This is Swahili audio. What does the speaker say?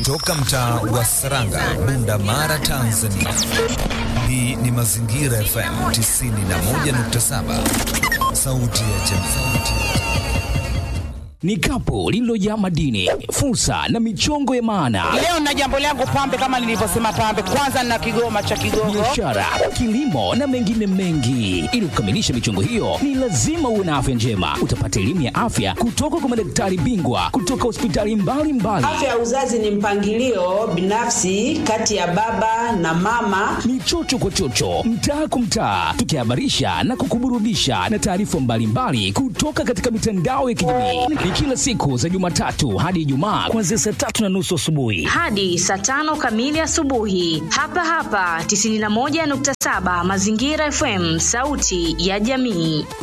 Toka mtaa wa Saranga, Bunda Mara, Tanzania. Hii ni Mazingira FM 91.7, sauti ya jamii ni kapu lililojaa madini, fursa na michongo ya maana. Leo na jambo langu pambe, kama nilivyosema pambe, kwanza na kigoma cha Kigogo, biashara, kilimo na mengine mengi. Ili kukamilisha michongo hiyo, ni lazima uwe na afya njema. Utapata elimu ya afya kutoka kwa madaktari bingwa kutoka hospitali mbalimbali. Afya ya uzazi ni mpangilio binafsi kati ya baba na mama. Ni chocho kwa chocho, mtaa kwa mtaa, tukihabarisha na kukuburudisha na taarifa mbalimbali kutoka katika mitandao ya kijamii kila siku za Jumatatu hadi Ijumaa kuanzia saa tatu na nusu asubuhi hadi saa tano kamili asubuhi, hapa hapa 91.7 Mazingira FM, sauti ya jamii.